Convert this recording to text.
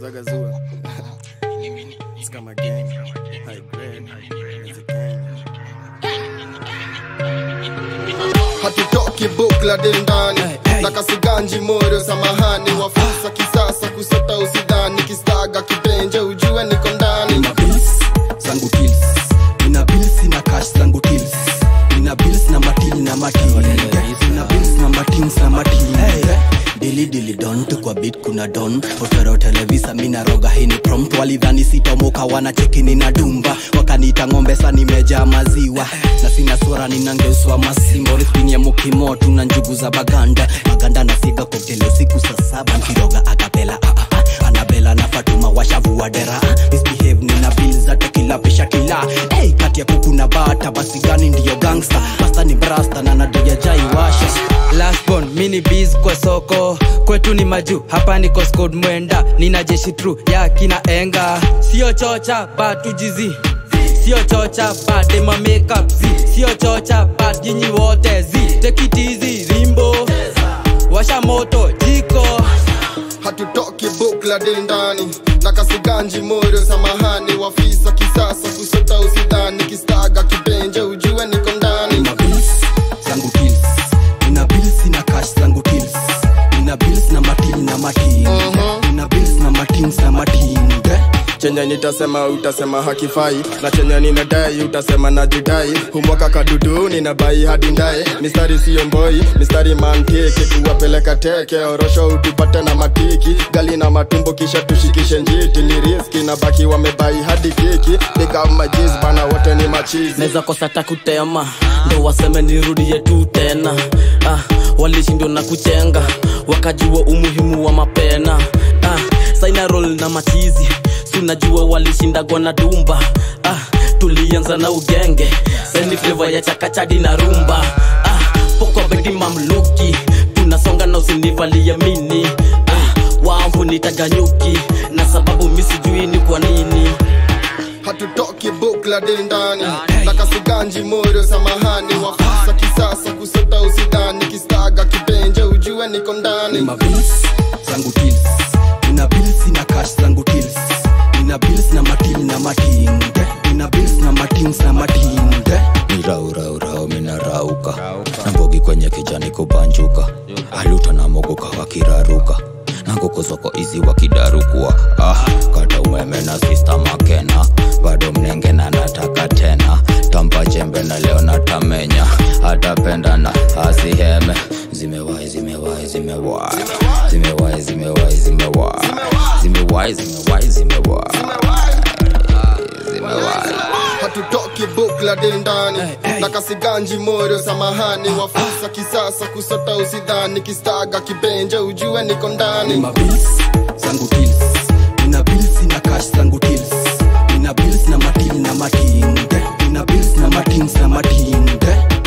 Zagazua. It's kama gang. High grade. It's a gang. hatutoki bukla ndani na kasiganji moyo samahani wafusa kisasa kusota usidhani kistaga kipenje ujue niko ndani nina bills zangu tills nina bills na cash zangu tills nina bills na matili na matili nina bills na matins na matili dili dili don tu kwa bit kuna don otero televisa mina roga hini prompt walidhani sitomoka wanacheki nina dumba wakaniita ng'ombe sa nimejaa maziwa na sina sura ninangeuswa masimbori spini ya mukimo tuna njugu za baganda baganda nafika koktele usiku saa saba nkiroga akapela ah, ah, ah. anabela na fatuma washavua dera ah, misbehave nina bil zate kila pisha kila hey, kati ya kuku na bata basi gani ndiyo gangsta pasta ni brasta na nadoja jai washa lastborn mini biz kwa soko kwetu ni majuu hapa ni coscod mwenda nina jeshi tru ya kina enga sio chocha batujizi sio chocha badema makeup zi sio chocha bad nyinyi wote zi tekitizi rimbo washa moto jiko hatutoki bukla ndani na kasiganji moyo samahani wafisa kisasa kusota usidhani kistaga kipenje ujue niko ndani nina bills zangu tills nina bills na cash zangu tills nina bills na matili na matili nina bills na matins na matili chenye nitasema utasema hakifai na chenye ninadai utasema najidai humwaka kadudu ninabai hadi ndae mistari siyo mboi mistari mantiki kuwapeleka teke orosho utupate na matiki gali na matumbo kisha tushikishe njiti ni riski na baki wamebai hadi kiki big up majiz bana wote ni machizi naweza kosa takutema ndo waseme nirudie tu tena ah, walishindwa na kuchenga wakajua umuhimu wa mapena ah, saina roll na machizi sunajua walishindagwa na dumba ah, tulianza na ugenge seni fleva ya chakachadi na rumba ah, pokwa bedi mamluki tunasonga na usinivalia mini ah, wavu nitaganyuki na sababu misijui ni kwa nini hatutoki bukla ndani na kasiganji moyo samahani wafisa kisasa kusota usidhani kistaga kipenje ujue niko ndani nina bills zangu tills nina bills na cash zangu tills nina bills na matili na matili nina bills na matins na matili ni rauraurao minarauka na mbogi kwenye kijani kubanjuka aluta na mogoka wakiraruka na ngoko zoko izi wakidarukua ah, kata umeme na sista makena bado mnenge na nataka tena tampa jembe na leo natamenya atapenda na asiheme zimewai zimewai zimewai zimewai zimewai zimewai zimewai zimewai zimewai zimewai hatutoki bukla ndani na kasiganji moyo samahani wafisa kisasa kusota usidhani kistaga kipenje ujue niko ndani nina bills zangu tills nina bills na cash zangu tills nina bills na matili na matili nina bills na matins na matili